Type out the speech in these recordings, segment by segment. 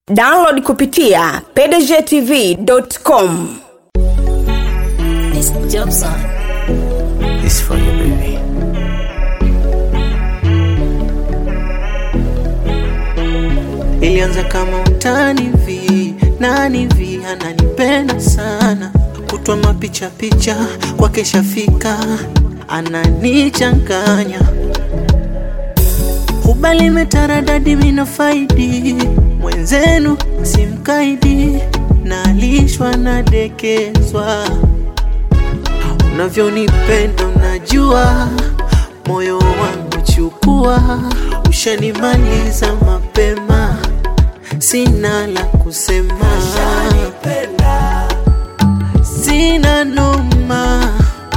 download kupitia pdgtv.com It's job son. It's for you, baby. ilianza kama utani vi nani vi ananipenda sana kutwa mapicha picha kwake shafika ananichanganya hubali metaradadi mina faidi mwenzenu simkaidi nalishwa nadekezwa unavyonipenda unajua moyo wangu chukua ushanimaliza mapema sina la kusema sina noma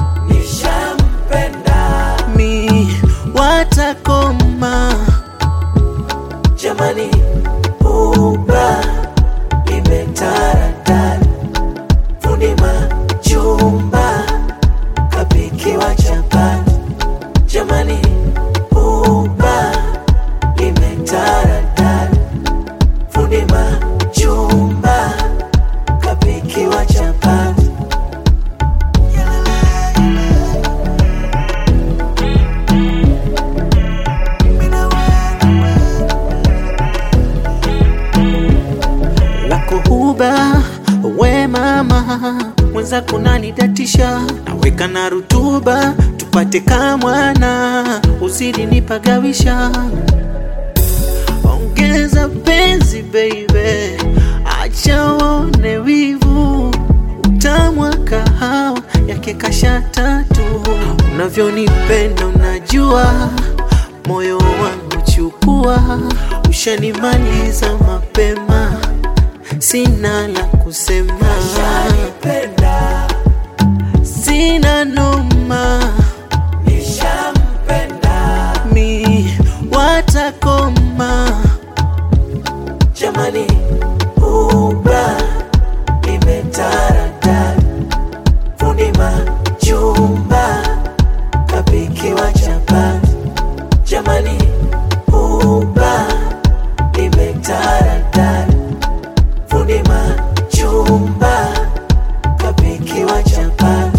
mi watakoma jamani uba limetaradad fundi majumba kapikiwa chapati jamani uba limetaradad fundi majumba kapikiwa chapati lako huba we mama mwenzako nanidatisha naweka na rutuba tupate kamwana uzidi nipagawisha ongeza penzi baby acha waone wivu utamwa kahawa yake kasha tatu unavyonipenda unajua moyo wangu chukua ushanimaliza mapema sina la kusema sina noma mi watakoma jamani uba limetaradad fundi majumba kapikiwa chapati jamani uba limetaradad fundi majumba kapikiwa chapati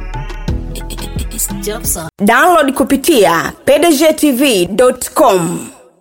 It's job son. download kupitia pdgtv.com